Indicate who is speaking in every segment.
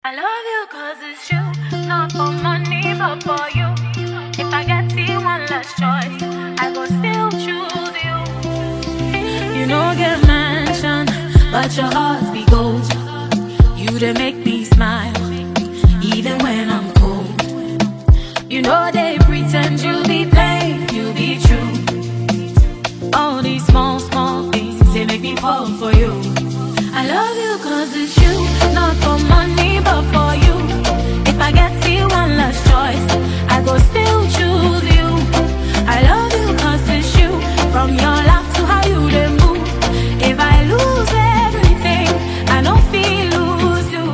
Speaker 1: I love you cause it's you, not for money but for you. If I get to one last choice, I go still choose you. You know get mansion, but your heart be gold. You they make me smile, even when I'm cold. You know they pretend you be plain, you be true. All these small, small things, they make me fall for you. I love you cause it's you, not for money but for you. If I get to one last choice, I go still choose you. I love you cause it's you, from your laugh to how you they move. If I lose everything, I don't feel lose you.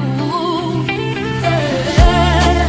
Speaker 1: Yeah,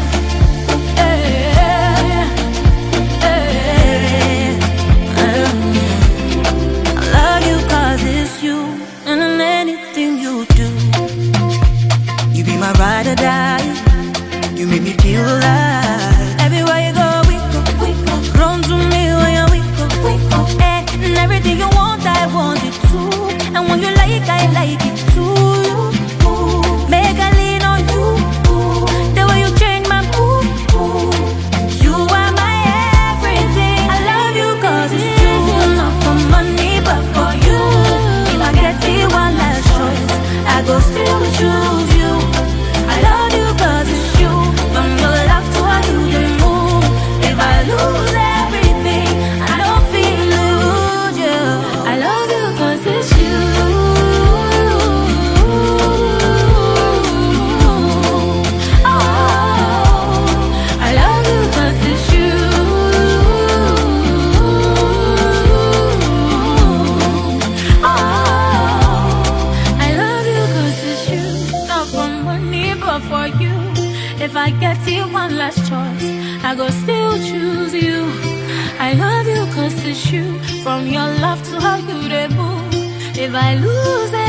Speaker 1: yeah, yeah. I love you cause it's you and in anything you do.
Speaker 2: You be my ride or die. You make me feel alive. Everywhere you go, we go, we go. Run to me when you we go, we go. Eh, And everything you want, I want it too. And when you like, I like it too. Ooh, Make I lean on you. Ooh, The way you change my mood. Ooh, You are my everything. I love you cause it's you. Not for money, but for you. If I get the one last choice, I go still choose you. I love you cause it's you. From your love to how you the move. If I lose everything, I don't feel lose you.
Speaker 1: I love you cause it's you. Oh, I love you cause it's you. Oh, I love you cause it's you. Not for money but for you. If I get you one last choice, I go still choose you. I love you cause it's you. From your love to how you they move. If I lose